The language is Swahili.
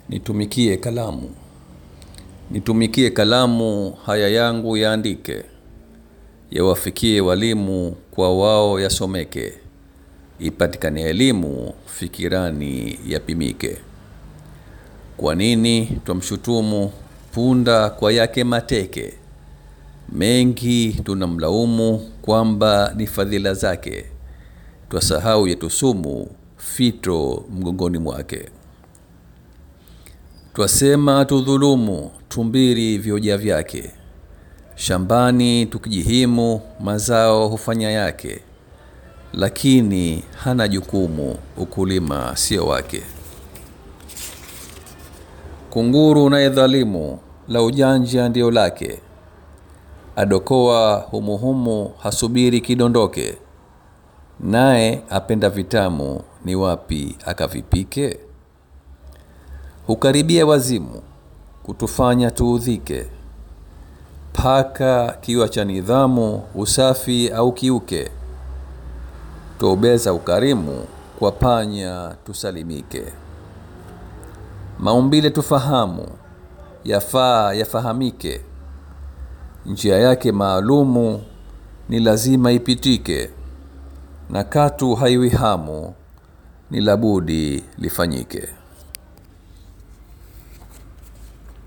Nitumikie kalamu. Nitumikie kalamu haya yangu yaandike. Yawafikie walimu kwa wao yasomeke. Ipatikane elimu fikirani yapimike. Kwa nini twamshutumu punda kwa yake mateke? Mengi tunamlaumu kwamba ni fadhila zake. Twasahau yetu sumu fito mgongoni mwake. Twasema tudhulumu tumbiri vyoja vyake. Shambani tukijihimu mazao hufanya yake. Lakini hana jukumu ukulima sio wake. Kunguru naye dhalimu la ujanja ndio lake. Adokoa humuhumu hasubiri kidondoke. Naye apenda vitamu ni wapi akavipike. Hukaribia wazimu kutufanya tuudhike. Paka kiwa cha nidhamu usafi au kiuke. Twaubeza ukarimu kwa panya tusalimike. Maumbile tufahamu yafaa yafahamike. Njia yake maalumu ni lazima ipitike. Na katu haiwi hamu ni labudi lifanyike.